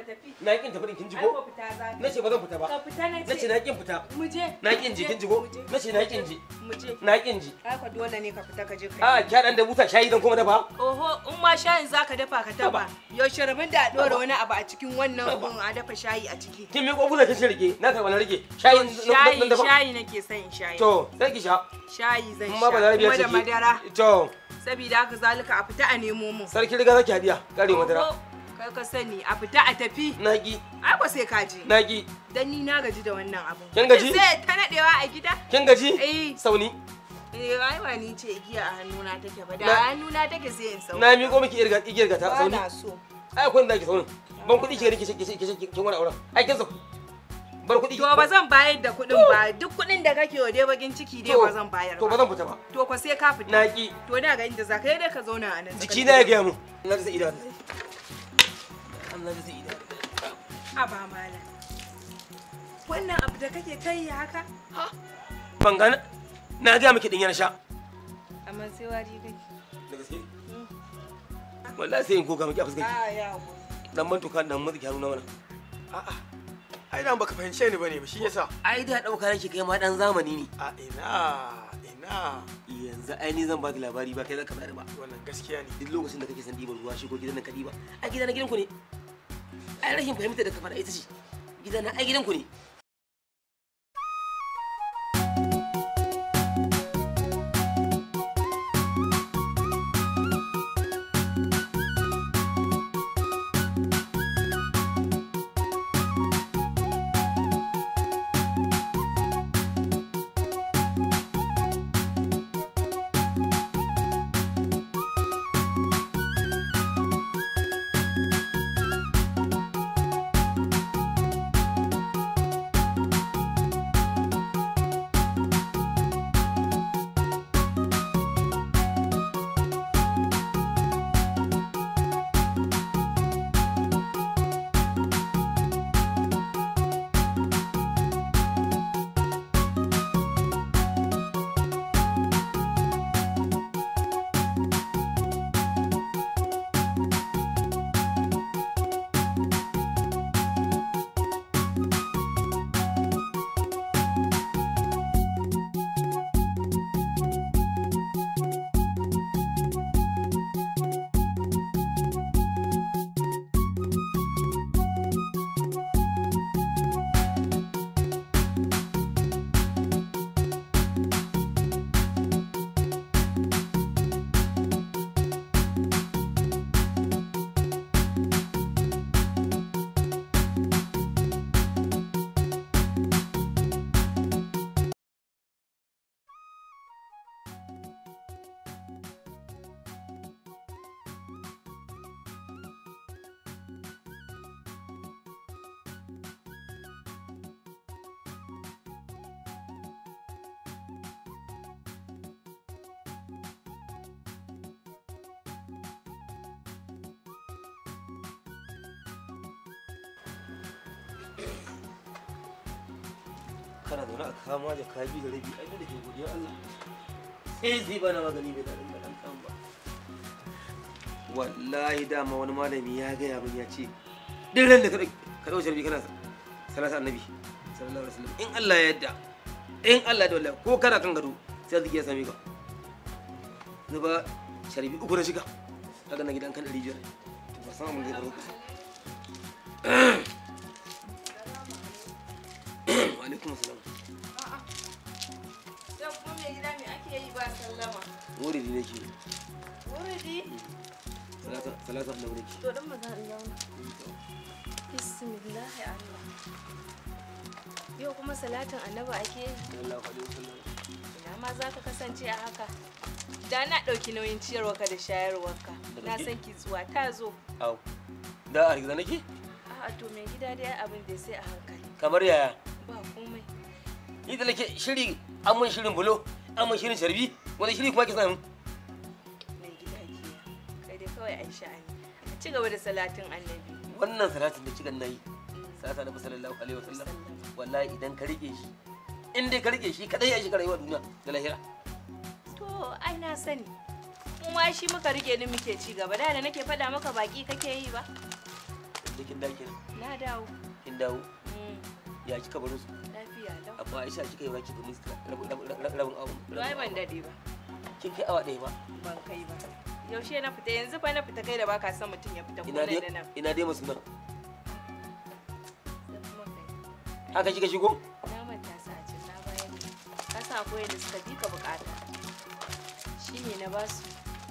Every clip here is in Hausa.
tafi. na kin tafi din kin ji Ai ko ko fita za ka. nace ba zan fita ba Ka fita na nace ce. na kin fita Mu je. na kin ji kin ji ko nace na kin ji Mu je. na kin ji Haka dole ne ka fita ka je ka. a kya dan da buta shayi dan kuma dafa Oho, in ma shayin za ka dafa ka taba. Yaushe rabin da a ɗora wani abu a cikin wannan gun a dafa shayi a ciki. kin mi kofuza kin rike na karba na rike shayin Shayi, dan dafa shayi nake son in shayi. to sai ki sha Shayi zan amma ba sha. zarabiya Kuma ce da madara. to Sabida haka zalika a fita a nemo mu. sarki riga zaki hadiya kare madara Oho, Kai ka sani a fita a tafi. na ki Ai ko sai ka je. na ki Dan ni na gaji da wannan abun. Kin gaji? Sai ta nadewa a gida. kin gaji Eh. sauni Eh, ai ba ni ce igiya a hannuna take ba. Da Na- a hannuna take sai in sauka. na miƙo miki irga igiyar gata Ba sauni na so. ai akwai inda ki sauni ban kuɗi ki rike ki ki ki kin wani auren ai kin sauku bar kuɗi To ba zan bayar da kuɗin ba. Duk kuɗin da kake wa dai bakin ciki dai To, ba zan bayar to ba ba. zan fita ba To ko sai ka fita. na ki To da ga inda za ka yi dai ka zauna a nan. jiki na ya gaya mu na da ida Allah da ida A ba mala. Wannan abu da kake ta yi haka? ban gana na gaya miki din yana sha Amma sai wari kake. da gaske wallahi sai in koka miki a fuskar A ya go. dan ban tuka dan maziki hannu na mana A'a. Ai dan baka fahimce ni bane ba shi yasa. ai da dauka nake kai ma dan zamani ne A ina ina yanzu ai ni zan baki labari ba kai zaka bari ba wannan gaskiya ne. duk lokacin da kake son diban ruwa shigo gidan nan ka diba ai gidan na gidanku ne ai rashin fahimta da ka fara ita ce gidan na ai gidanku ne kana zaune a kama da kaji da rabi ai da ke godiya Allah sai zai bana magani bai da ɗan kan ba wallahi dama wani malami ya gaya min ya ce duk ran da ka ka dauke rabi kana salatu annabi sallallahu alaihi wasallam in Allah ya yarda in Allah da wallahi ko kana kan gado sai zai ya same ka zuba sharbi uku na shiga daga na gidan kan 500 ba san abin da ya faru kusa wa alaikum assalam Sai kuma mai gida me ake yi ba sallama? wuri ne nake Wuridi. salatu salatu annabi nake To dan maza in zauna. Bismillah Allah. Yau kuma salatin annabi ake yi. sallallahu alaihi wasallam Ina ma za ka kasance a haka. Da na ɗauki nauyin ciyarwarka da shayarwarka. Na san ki zuwa ta zo. au da a riga nake A'a to mai gida dai abin da sai a hankali. kamar yaya Ba komai. ni da nake shiri an mun shirin bulo an mun shirin sharbi wani shiri kuma ke samu Mai gida ke. Kai dai kawai an sha'ani. Ka ci gaba da salatin annabi. wannan salatin da kigan nayi salatu annabi sallallahu alaihi wasallam wallahi idan ka rike shi in dai ka rike shi kadai ya shiga rayuwar duniya da lahira To ai na sani. Kuma shi muka rike ni muke ci gaba da da nake faɗa maka baki kake yi ba. ce kin dawo kenan na dawo kin dawo Mm, ya kika baro su lafiya lau amma Aisha kika yi wa kika musu rabin rabin rabin abu to ai ban dade ba kin kai awa ɗaya ba ban kai ba yaushe na fita yanzu fa na fita kai da baka son mutum ya fita ko ina nan da dai nan ina dai musu nan Sai kuma kai. haka kika shigo na manta sa a na bayar ka sa akwai da suka bi ka bukata shi ne na basu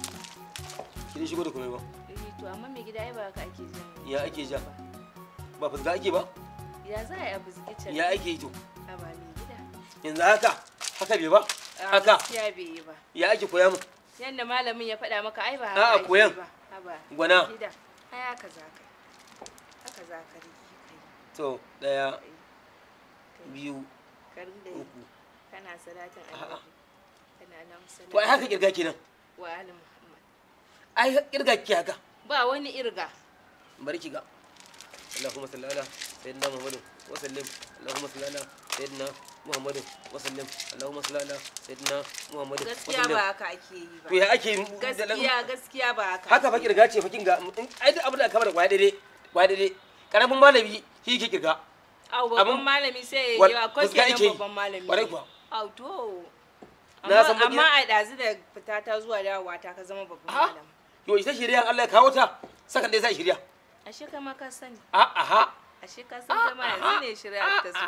kin shigo da komai ba Eh, to amma mai gida ai ba haka ake jan Ya ake ja? ba fusga ake ba ya za a yi abu zikicin ya ake yi to a ba mai gida yanzu haka haka bai ba A, haka gaskiya bai yi ba ya ake koya mu yanda malamin ya faɗa maka ai ba A'a, haka ake koyan. yi ba haba Gwana. gida ai haka za ka haka za ka rike kai to daya kai biyu ka rinda yi uku kana salatin A'a. annabi kana nan to ai haka kirga kenan wa ali muhammad ai kirga ki haka ba wani irga bari ki ga Allahumma salli ala sayyidina Muhammad wa sallim Allahumma salli ala sayyidina Muhammad wa sallim Allahumma salli ala sayyidina Muhammad wa gaskiya sallim ba haka ake yi ba to ya ake yi- gaskiya gaskiya ba haka haka fa kirga ce fa kin ga in- ai duk abin da aka bar kwaya daidai kwaya daidai karamin malami shi ke kirga Au babban Abin- malami sai ya Wal- yi akwai fuska kenan ake yi. babban malami. Kwarai kuwa. Au to. Na Amma san baki- amma a ɗazu da fita ta zuwa dawowa ta ka zama babban Aha. malami. yo ita shirya Allah ya kawo ta sakan dai sai shirya Ashe ka ma ka sani. a aha Ashe ka san ta ma yanzu ne shirya ta zo.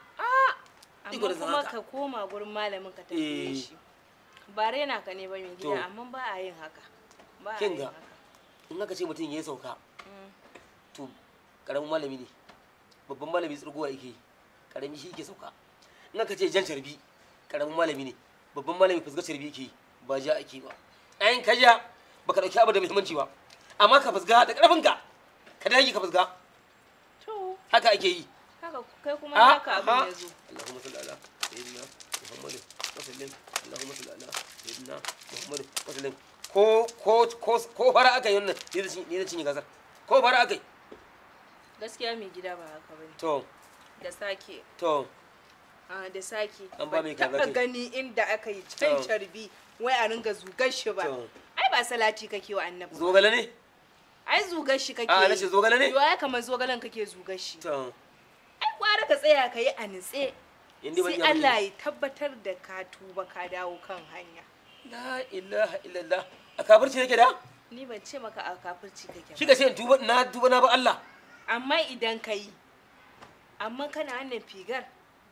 Iko Amma da san kuma haka. ka koma gurin malamin ka Eh. tafiye shi. Ba rena ka ne ba mai To. gida amma ba a yin haka. Ba a Kin yin ga? haka. in aka ce mutum ya yi sauka Mm. to karamin malami ne babban malami tsirgowa yake yi karami shi yake sauka in aka ce jan carbi karamin malami ne babban malami fusga carbi yake yi ba ja ake ba ayin ka ja baka dauki abu da muhimmanci ba amma ka fusga da karfin ka ka dage ka fusga To haka ake yi haka kai kuma Ah, haka abin aha. ya zo. Allahumma salli ala sayyidina Muhammad wa sallim Allahumma salli ala sayyidina Muhammad wa sallim ko ko ko ko fara aka yi wannan ni da cin- ni da cinye gasar ko fara aka yi Gaskiya mai gida ba haka bane. to Da sake to Ah, da sake An ba mai ban kaza taɓa ce. gani inda aka yi can To. carbi wai a ringa zugar shi ba To. ai ba salati kake wa annabi ba. zogale ne ai zugar shi kake a na ce zogale ne yo ai kamar zogalen kake zugar shi to ai kwara ka tsaya ka yi a nitse inda ban sai iya Allah baki ya tabbatar da ka tuba ka dawo kan hanya la ilaha illallah a kafirci yake da ni ban ce maka a kafirci kake shi ba ka ce in tuba na tuba na ba Allah amma idan ka yi amma kana hannun figar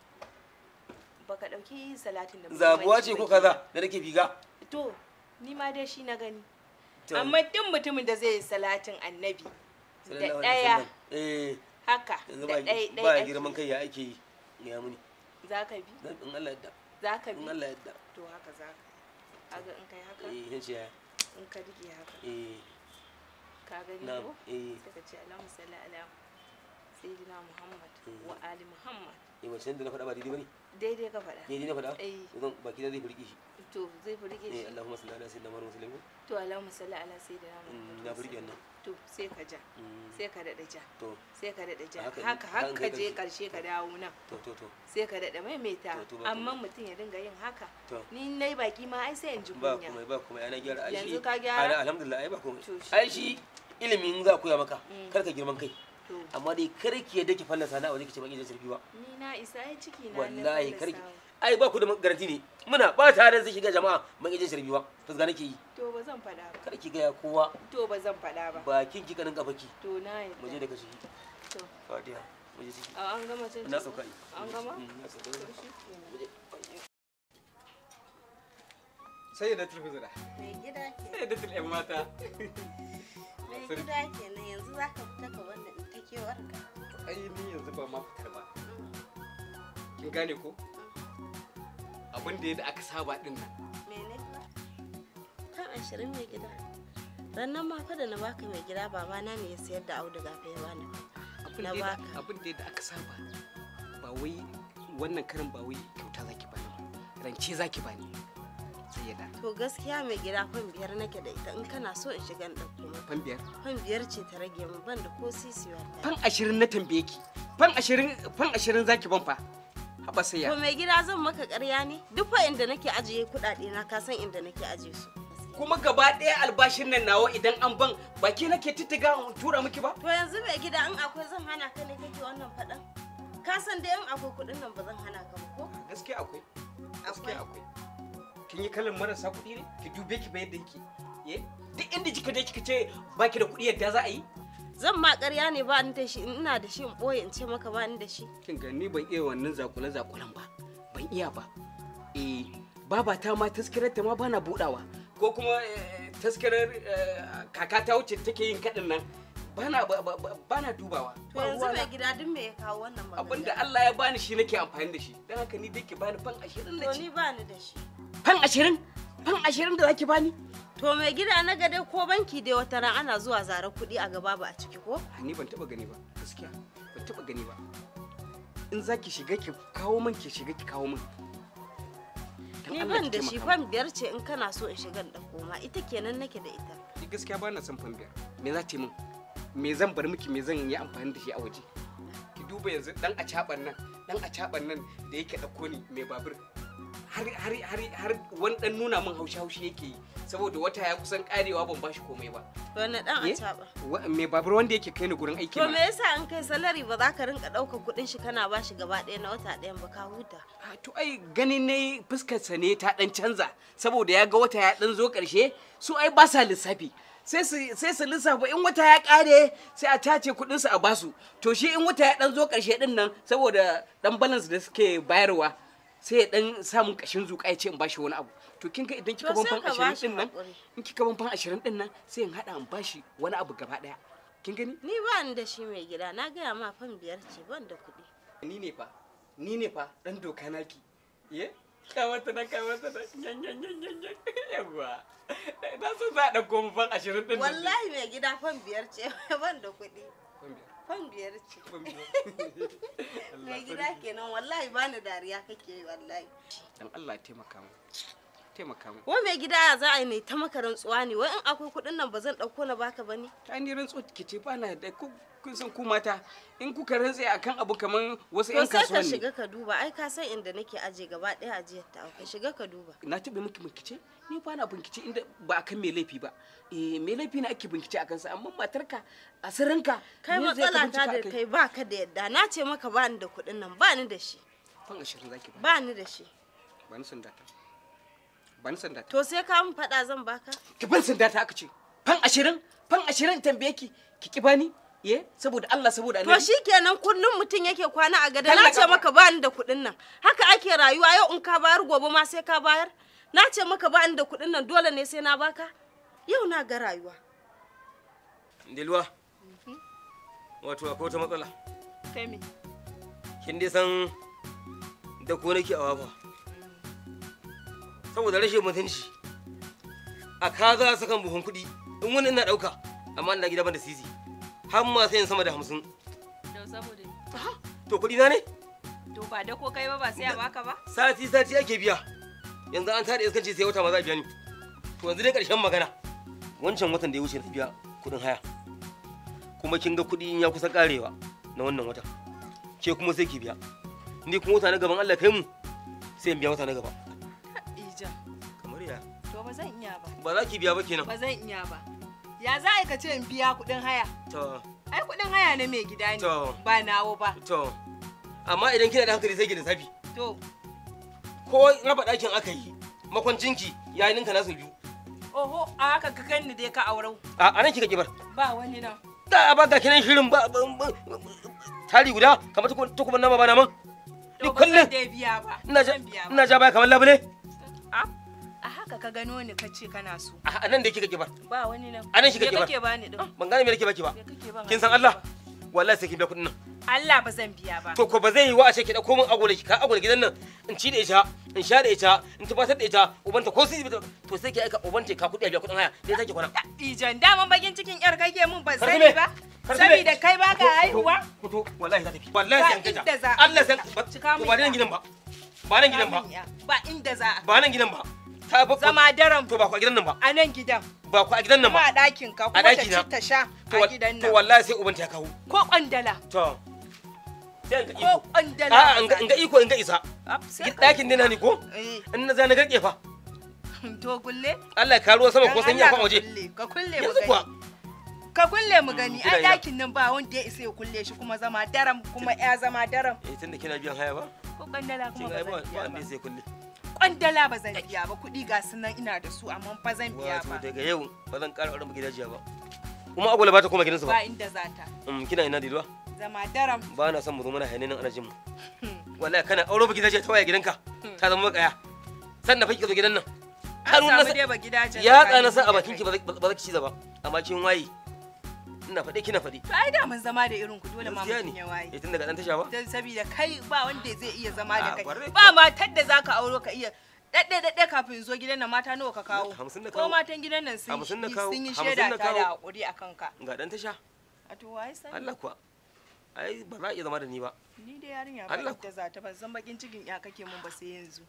baka ɗauki salatin da zabuwa muhimmanci ce ko ba kenan. kaza da nake biga To, ni ma dai shi na gani. To. Amma duk mutumin da zai yi salatin annabi da Sallallahu alaihi ɗaya wasallam. eh haka yanzu da ba ɗaya ba ɗaya girman kai ya ake yi ya muni za ka bi Dan in Allah yadda za ka in bi Allah yadda to haka za ka kaga in kai haka eh yace ya in ka rike haka eh ka gani na'am ko eh sai ka ce Allahumma salli ala sayyidina Muhammad Mm. wa ali Muhammad eh wancan da na faɗa ba daidai bane daidai ka faɗa daidai na faɗa Eh. zan baki da zai furki shi to zai fi rike eh shi Allahumma salli ala sayyidina Muhammad sallallahu alaihi to Allahumma salli ala sayyidina wasallam Muhammad na furki wannan to sai ka ja Mm, sai ka daɗa ja to sai ka daɗa ja Haka in- haka haka in haka kai je ƙarshe. ƙarshe ka dawo nan to to to sai ka daɗa maimaita To, to, ba amma komai. mutum ya dinga yin haka To. ni na yi baki ma ai sai in ji ba kunya komai ba komai ana gyara ai Yanzu shi ka gyara? ana alhamdulillah ai ba komai To, shi ai shi ilimin za a koya maka Mm. kar ka girman kai to amma dai kar ki yadda ki fallasa na a waje ki ce ban iya sarfi ba ni na isa ai ciki na wallahi na kar ki fallasa. ai ba ku da garanti ne muna ba tare da zai shiga jama'a ban iya sarfi ba fusga nake yi to ba zan faɗa ba kar ki gaya kowa to ba zan faɗa ba bakin ki kanin kafaki to na mu je yadda daga ciki to fatiha mu je ciki a an gama cin na ciki? sauka yi an gama Mm, na sauka To yi. shi kenan. Mu je. sai da tulfi zura Mai gida ke sai da tulfi mata mai Sarki. gida kenan yanzu za ka fita ka wanda in ta kewar ka. ai ni yanzu ba ma fitar ba kin gane ko abin da yadda aka saba din nan Mene ba? Kan ashirin mai gida. Rannan ma fa da na baka mai gida babana ne ya sayar da auduga fa ya bani. abin Na da yadda- baka. abin da yadda aka saba ba wai wannan karin ba wai kyauta zaki bani ba rance zaki bani sai ya da To gaskiya mai gida fan biyar nake da ita in kana so in shiga in ɗauko maka. fan biyar Fan biyar ce ta rage min ban da ko sisi wallahi. fan ashirin na tambaye ki fan ashirin fan ashirin zaki ban fa haɓa sai ya To mai gida zan maka ƙarya ne? Duk fa inda nake ajiye kuɗaɗe na ka san inda nake ajiye su. kuma gaba ɗaya albashin nan nawa idan an ban ba ke nake tittiga in tura miki ba To yanzu mai gida in akwai zan hana ka ne kake wannan faɗan? Ka san dai in akwai kuɗin nan ba zan hana ka ba ko? gaskiya akwai gaskiya akwai kin yi kallon marasa kuɗi ne ki dube ki ba yadda yake ye duk inda kika je kika ce baki da kuɗi yadda za a yi Zan ma ƙarya ne ba ni da shi in ina da shi in ɓoye in ce maka ba ni da shi. kin ga ni ban iya wannan zakule zakulen ba ban iya ba eh baba ta ma taskirar ta ma bana budawa ko kuma eh, taskirar eh, kaka ta wuce take yin kadin nan bana ba- ba- ba- bana dubawa To yanzu mai gida duk me ya kawo wannan magana? abinda Allah ya bani shi nake amfani da shi dan haka ni dai ki bani fan 20 na To ci ni ba ni da shi. fan 20 fan 20 da zaki bani To mai gida na ga dai ko banki dai wata ran ana zuwa zare kuɗi a gaba ba a ciki ko? ni ban taba gani ba gaskiya ban taba gani ba in zaki shiga ki kawo min ki shiga ki kawo min Dan Ni Allah ban ki da shi taimaka fan biyar ce in kana so in shiga in ɗauko ma ita kenan nake da ita. min. Ni gaskiya ba na son fan biyar me za ta yi min me zan bar miki me zan yi amfani da shi a waje ki duba yanzu dan a caban nan dan a caban nan da yake dauko ni mai babur har har har har wani dan nuna min haushi haushi yake yi saboda wata ya kusan karewa ban bashi komai ba Wani ɗan Ye? a caɓa. Wa- mai babur wanda yake kai ni gurin aiki To me na yasa in kai salari ba za ka rinka ɗaukar kuɗin shi kana ba shi gaba ɗaya na wata ɗayan ba ka huta? Ah, to ai ganin ne fuskarsa ne ta dan canza saboda ya ga wata ya dan zo karshe su ai ba sa lissafi sai su sai su lissafa in wata ya kare sai a tace kudin su a basu to shi in wata ya dan zo karshe din nan saboda dan balance da suke bayarwa sai ya dan samun kashin zuƙa ya ce in bashi wani abu to kin ga idan kika To ban sai fan ka 20 bashi din nan haƙuri. in kika ban fan 20 din nan sai in hada in bashi wani abu gaba daya kin gani Ni ba ni da shi mai gida na gaya ma fan biyar ce ban da kuɗi. ni ne fa ni ne fa dan doka naki ye kawata nan kawata nan yan yan yan yan yan yawa na so za a ɗauko mu fan ashirin ɗin nan. Wallahi mai gida fan biyar ce ban da kuɗi. Fan biyar, Fan biyar ce. fan biyar. Allah Mai sarki. gida kenan wallahi ba ni dariya kake yi wallahi. dan Allah taimaka mu taimaka mu Wai mai gida ya za a yi ne ta maka rantsuwa ne wai in akwai kuɗin nan ba zan ɗauko na baka ba ne? ta ni rantsuwa ki ce ba na da ku kun san ku mata in kuka rantse akan abu kaman wasu To yan sai ka kasuwanni shiga ka duba ai ka san inda nake aje gaba ɗaya ajiyar ta ka shiga ka duba. na taɓa miki bincike ni ba na bincike inda ba akan mai laifi ba eh mai laifi na ake bincike akan sa amma matarka a sirrinka Kai me zai ka matsala ta bincika da akai? kai ba ka da yadda na ce maka ba ni da kuɗin nan ba ni da shi fan ashirin zaki ba ba ni da shi. ba ni sanda ta ba ni sanda ta To sai ka mun faɗa zan baka? ki ban sanda ta aka ce fan ashirin fan ashirin tambaye ki ki ki bani ye saboda Allah saboda To annabi shi kenan kullum mutum yake kwana a gada Kalla na ce ka- maka ba ni da kuɗin nan haka ake rayuwa yau in ka bayar gobe ma sai ka bayar na ce maka ba ni da kuɗin nan dole ne sai na baka yau na ga rayuwa Dilwa. Wato akwai wata matsala. Kai me? Kin dai san da ko nake a wafa. Saboda rashin mutunci. A kaza sakan buhun kuɗi. In wani ina ɗauka. Amma ina gida ban da sisi. Har ma sai in sama da hamsin. Don saboda ni. To kuɗi na ne? To ba da ko kai ba ba sai a baka ba? Sati sati ake biya. Yanzu an tada iskanci sai wata ma za a biya ni. To yanzu dai ƙarshen magana. Wancan watan da ya wuce na biya kuɗin haya. Kuma kin ga kuɗi in ya kusa ƙarewa na wannan watan. Ke kuma sai ki biya. Ni kuma wata na gaban Allah kai mu sai in biya wata na gaba. Ija. Kamar ya. To ba zan iya ba. Ba za ki biya ba kenan. Ba zan iya ba. Ya za a yi ka ce in biya kuɗin haya? To, Ai kuɗin haya na mai gida ne. To. Ba nawo ba. to. Amma idan kina da hankali sai ki da safi. To. Ko raba ɗakin aka yi. Makwancinki ya yi ninka nasu biyu. Oho a haka ka ganni dai ka aurau. A a nan kika kibar. Ba wani nan. Da a baka kinan shirin ba ba- ba- tari guda kamar tukuban nama ba naman. Ni To ba kullum zan dai biya ba. ina ja Zan biya ba. ina ja baya kamar labule. A a haka ka gano ni ka ce kana so. A a nan da kika kibar. Ba wani nan. A nan shi kake Me ba. kake bani din? Ban gane me nake baki ba. Me kake ban? Kin san Allah? Wallahi sai kin biya kuɗin nan. Allah ba zan biya ba. To ko ba zai yi wa a ce ki dauko min agwala ki ka agwala gidan nan in ci da ita in sha da ita in tabbatar da ita ubanta ko sai to sai ki aika ubanta ka kuɗi a biya kuɗin haya dai take kwana. Ijan daman bakin cikin yar kake mun ban Karfi sani ne. ba. Karfi ne. Saboda kai ba ka haihuwa. Fito wallahi za ta fi. Wallahi Ba sai an kaita. inda za a- Allah san ba Cika to min ba nan ya. gidan ba. Ba nan gidan ba. Ba inda za a. Ba nan gidan ba. Ta ba Zama daram to ba ku a gidan nan ba. a nan gidan. Ba ku a gidan nan Kuma a ba. ɗakin ka A kuma ta ɗaki ci na. ta sha To a wa- gidan to nan. wallahi sai ubanta ya kawo. Ko kwandala. To. Sai in ga Ko iko. kwandala. A'a in ga in ga iko in ga isa. Ab, sai ka- Ɗakin dina ni ko? Eh. In na za na garke fa. to kulle Allah ya karuwa sama ko Dan san ya Allah kwan ka waje kulle, ka kulle mu yanzu gani kuwa ka kulle mu gani kina ai ina? dakin nan ba wanda ya isa ya kulle shi kuma zama daram kuma ya zama daram eh tunda kina biyan haya ba ko kwandala kin kuma ga ba ai ba zan ba biya wanda ba sai kulle kwandala ba zan biya ba kuɗi ga su nan ina da su amma ba zan biya wato ba daga yau ba zan ƙara auren gidajiya ba kuma agwala ba ta koma gidansu ba ba inda za ta Mm, kina ina dilwa zama daram ba na son mu zo mana hayanin ana jin mu wallahi kana auro ba gidajiya ta waya gidanka ta zama makaya sannan fa kika zo gidan nan an Hannu na samu sa- dai ba gidajen ya tsakanin tsana sa a ni da bakin ki kai. ba za ba za ki ci ba amma kin waye ina faɗe kina faɗe to ai da mun zama da irin ku dole ma Gaskiya mutum ne ya waye eh tun daga dan tasha ba don saboda kai ba wanda zai iya zama da Ah, kai kwarai ba matar da zaka auro ka iya daɗe daɗe kafin zo gidan nan mata nawa ka kawo Hamsin na ko kawo. matan gidan nan sun Hamsin na yi- kawo. sun yi Hamsin shaida na ta da kawo. hakuri a kanka ga dan tasha a to wai sani Allah kuwa ai ba za a iya zama da ni ba ni da yarinya ba Allah ita za ta ban san bakin cikin ya kake mun ba sai yanzu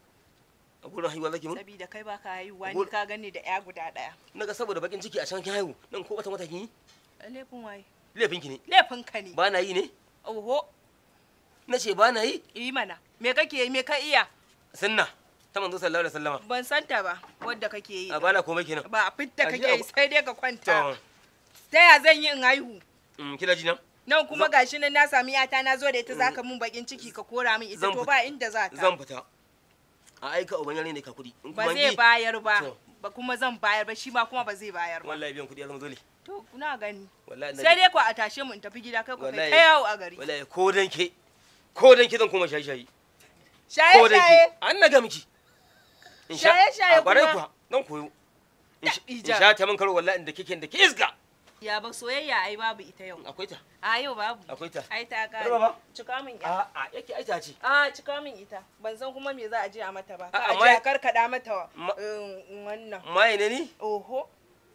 a gurin haihuwa zaki mun saboda kai baka haihuwa ni Gol- ka gani da ya guda ɗaya naga saboda bakin ciki a can kin haihu nan ko wata wata kin yi laifin waye laifin ki ne laifin ka ne ba na yi ne oho na ce ba na yi yi mana me kake yi me ka iya sunna ta manzo sallallahu alaihi wasallama ban santa ba wadda kake yi a bana komai kenan ba a fitta Ashe kake yi abu- sai dai ka kwanta to ta ya zan yi in haihu mm, kina ji nan nan kuma gashi nan na sami yata na zo da ita zaka mun bakin ciki ka kora min ita Zan to fita. ba inda za ta zan fita a aika uban yare ne ka kudi in ba kuma zai bi bayar ba To. ba kuma zan bayar ba shi ma kuma ba zai bayar ba wallahi biyan kudi ya zama dole to kuna gani wallahi sai dai ku a tashe mu in tafi gida kai ku kai Wallahi- ta yawo a gari wallahi ko dan ke ko dan ke zan koma shayi shayi shaye ko dan ke shaye an naga miki in sha Shaye-shaye a kwarai kuma? kuwa dan koyo in sha- in Ija. sha ta min karo wallahi inda kike da ke isga ya ba soyayya ai babu ita yau akwai ta a yau babu akwai ta ai ta kare Yau ba? cika min ya a a yake aita ce a cika min ita ban san kuma me za a je a mata ba ka A'a, a je mai- a karkada mata Ma- um, wannan maye ne ni oho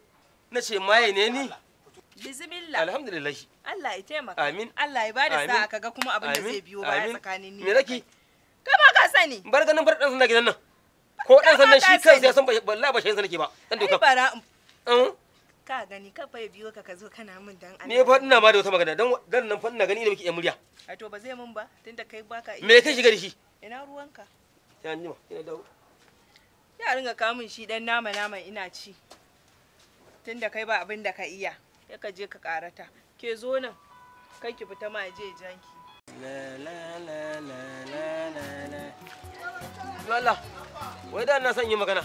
na ce maye ne ni bismillah alhamdulillah Allah ya taimaka Amin. Allah ya bada Amin. sa'a kaga kuma abin da Amin. zai biyo baya Amin. tsakanin ni me da nake kai kai ba ka sani bar ganin bar dan sanda gidan nan ko dan sandan ka shi sani. kansa ya san ba wallahi ba shi nake ba dan ai doka bara in- Mm. ka gani ka fa ya biyo ka ka zo kana min dan Allah ni fa ina ma da wata magana dan dan nan fa ina gani da muke yan murya a to ba zai min ba tunda kai baka iya me kai shiga da shi ina ruwanka sai an jima ina dawo ya ringa kamun shi dan nama nama ina ci tunda kai ba abin da ka iya ya ka je ka karata ke zo nan kai ki fita ma je janki la la la la la la la Yo Allah wai da na son yi magana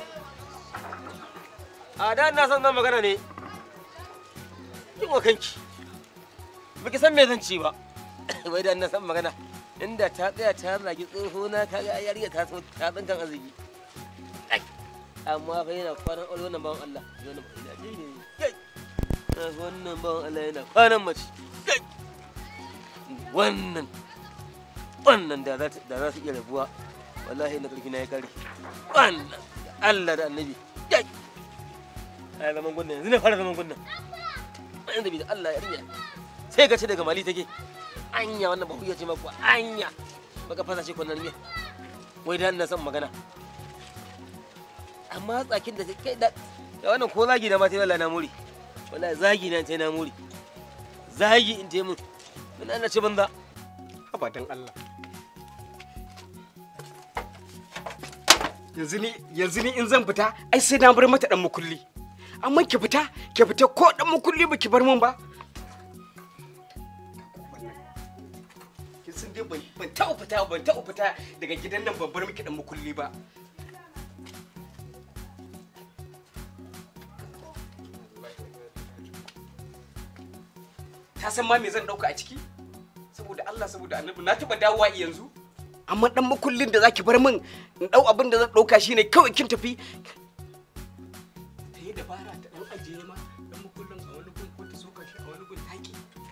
a da na son zan magana ne kin wa kanki baki san me zan ci ba wai da na son magana inda ta tsaya ta zagi tsoho na kaga yariya ta so ta tsinkan arziki Ai, amma fa yana kwanan aure wannan bawan Allah wannan ina ne ne kai wannan bawan Allah yana kwanan mace kai wannan wannan da za ta- da za su iya rabuwa wallahi na karfi na ya kare wannan Allah da annabi kai ai zaman gunnan yanzu ne fara zaman gunnan yanzu bi da Allah ya rinya sai ka ce daga mali take anya wannan ba ce maku anya baka fasa shi kwanan miya wai da ina son magana amma tsakin da kai da da wannan ko zagi na ma sai wallahi na muri wallahi zagi na sai na muri zagi in je mun mun ana ce banza abadan Allah yanzu ni yanzu ni in zan fita ai sai na bar mata dan mukulli amma ki fita ki fita ko dan mukulli ba ki bar mun ba kin san dai ban ban taɓa fita ban taɓa fita daga gidan nan ban bar miki dan mukulli ba ta san ma me zan dauka a ciki saboda Allah saboda Annabi na taba dawowa yanzu amma dan makullin da zaki bar min in dau abin da zan dauka shine kawai kin tafi ta yi dabara ta dan ajiye ma dan makullin a wani gun ko ta soka shi a wani gun taki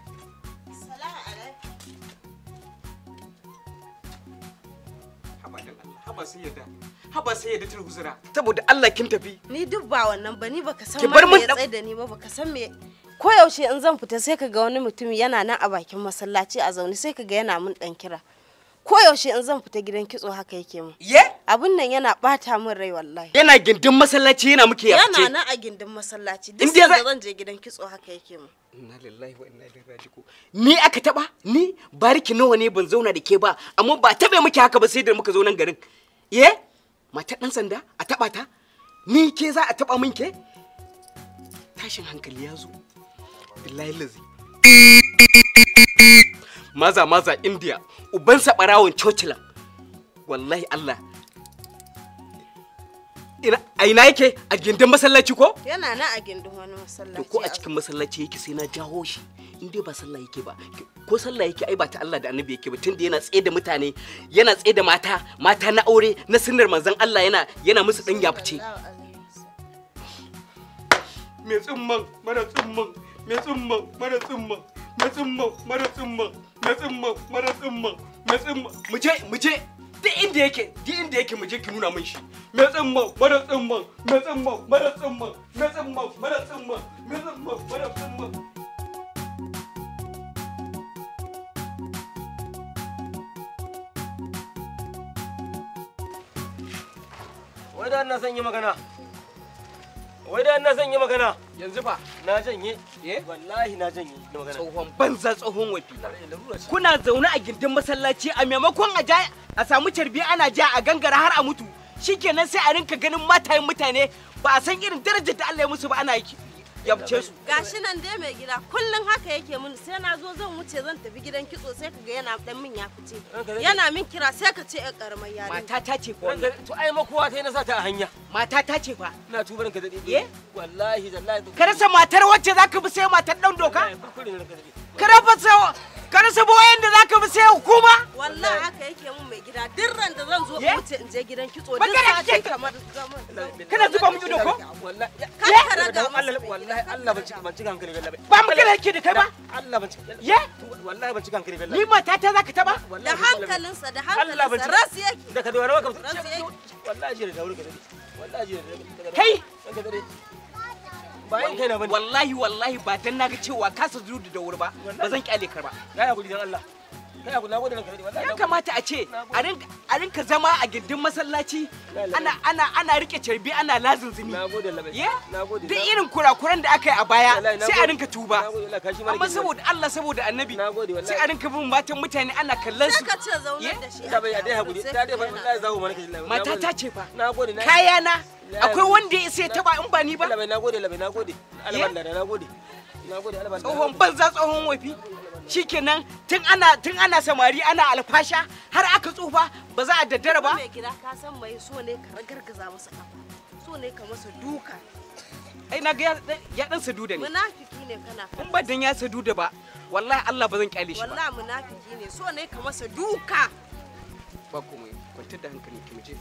haba dan Allah haba sai yadda haba sai yadda tulhuzura saboda Allah kin tafi ni duk ba wannan ba ni baka san Ki ma bar me min ya ɗan- tsaye da ni ba baka san me ko yaushe in zan fita sai kaga wani mutum yana nan a bakin masallaci a zaune sai kaga yana mun dan kira ko yaushe in zan fita gidan kitso haka yake mun ye abun nan yana bata min rai wallahi yana gindin masallaci yana muke ya yana fice nan a gindin masallaci In duk dai sanda za- zan je gidan kitso haka yake mun inna lillahi wa inna ilaihi raji'un ni aka taba ni bariki nawa ne ban zauna da ke ba amma ba tabe muke haka ba sai da muka zo nan garin ye mata dan sanda a taba ta ni ke za a taba min ke tashin hankali ya zo billahi lazi maza maza india ubansa barawon cocilan wallahi allah ina a ina yake a gindin masallaci ko yana na a gindin wani to masallaci ko a cikin masallaci yake sai na jawo shi in dai ba sallah yake ba ko sallah yake ai ba ta Allah da annabi yake ba tunda yana tsaye da mutane yana tsaye da mata mata na aure na sunnar manzon Allah yana yana musu dan yafice me tsumman mara tsumman me tsumman mara tsumman me tsumman mara tsumman me tsumman mara tsumman me tsumman mu je mu je duk inda yake duk inda yake mu je ki nuna min shi me tsumman mara tsumman me tsumman mara tsumman me tsumman mara tsumman me tsumman mara tsumman wai da na son yi magana wai da na son yi magana yanzu fa na janye eh wallahi na janye da magana tsohon banza tsohon wafi kuna zaune a gindin masallaci a maimakon a ja a samu carbi ana ja a gangara har a mutu shikenan sai a rinka ganin matayen mutane ba a san irin darajar da Allah ya musu ba ana yabce su gashi nan dai mai gida kullum haka yake mun sai na zo zan wuce zan tafi gidan kitso sai ka ga yana dan min ya fice yana min kira sai ka ce yar karamar yarinya mata ta ce fa Ranka wannan to ai makuwa ta yi na sa ta a hanya mata ta ce fa ina tubar ka dade Ye? wallahi wallahi ka rasa matar wacce zaka bi sai matar dan doka Wallahi, kuskure ne ranka dade ka rasa ka rasa boyen da zaka bi sai hukuma wallahi haka yake mun mai gida duk ran da zan zo in Ye? wuce in je gidan kitso duk Magana sati kike- kamar zaman kana zuba mu ido ko wallahi Kar ka raga Dan masa Allah mai wallahi Allah ban cika ban cika hankali wallahi ba mu kana yake da kai ba Allah ban cika Ye? wallahi ban cika hankali ni wallahi mata ta zaka taba da Wallahi, hankalinsa da Allah ban hankalinsa cika ras yake da ka dora maka Ransa yake. wallahi jira da wuri ka dade wallahi jira da Kai! ranka dade bayan kai na bane wallahi wallahi ba dan naga cewa ka sa zudu da wuri ba ba zan kyale ka ba ya hakuri dan Allah kai hakuri na gode ranka dade wallahi ya kamata a ce a rinka a rinka zama a gindin masallaci ana ana ana rike carbi ana lazunzumi na gode labai ye na gode duk irin kurakuran da aka yi a baya Wallahi, na sai a gode. rinka tuba na gode wallahi kashi mara amma girma. saboda Allah saboda annabi Na gode, wallahi. sai a rinka bin matan mutane ana kallon sai su ka ce zaunar Ye? da shi da bai a dai hakuri sai da dai ka ga wallahi yana- zahu mana kashi mata ta ce fa na gode na kayana Ya- akwai wanda ya sai taba in ba ni ba labai na gode labai na gode Ye? alban da na gode na gode alban da tsohon banza tsohon wafi shikenan tun ana tun ana samari ana alfasha har aka tsufa ba za a daddara ba mai gida ka san mai so ne ka ragargaza masa kafa so ne ka masa duka ai na ga ya- ya dan sadu da ni munafiki ne kana in ba dan ya sadu da ba wallahi Allah ba zan kyale shi ba wallahi munafiki ne so ne ka masa duka ba komai kwantar da hankali ki muje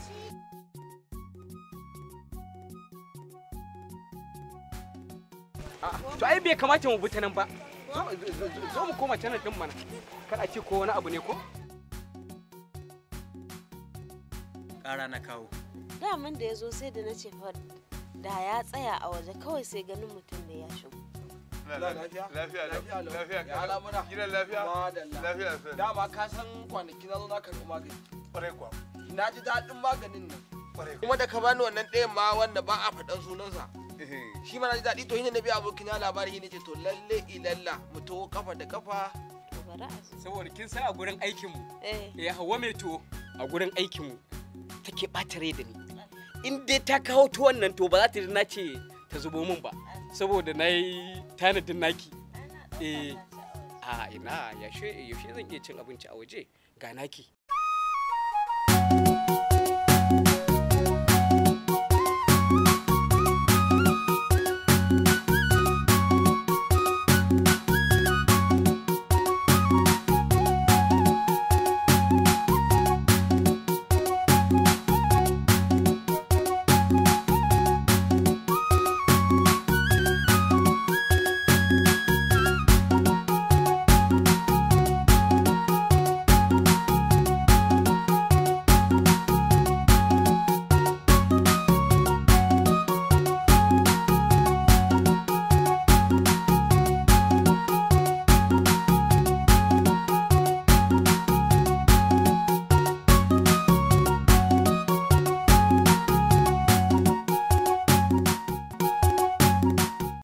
A'a, to ai bai kamata mu bi ta nan ba zo zo- zo- zo mu koma ta nan din mana kar a ce ko wani abu ne ko ƙara na kawo daman da ya zo sai da na ce fa da ya tsaya a waje kawai sai ganin mutum da ya shigo lafiya lafiya lafiya Ya alamuna. gidan lafiya Madalla. lafiya lafiya Dama ka san kwanaki na zo na karɓi magani. kwarai kuwa Na ji daɗin maganin nan. kwarai kuwa Kuma da ka bani wannan ɗayan ma wanda ba a faɗan sunansa. Shi ma na ji daɗi to shi ne na biya abokin na labari ne ce to lalle ilalla mu taho kafa da kafa. to bari a zo saboda kin san a gurin aikin mu eh ya hawa mai tuwo a gurin aikin mu take ɓata rai da ni in dai ta kawo tuwon nan to ba za ta ji na ce ta zubo min ba saboda na yi tanadin naki eh a ina yaushe yaushe zan iya cin abinci a waje ga naki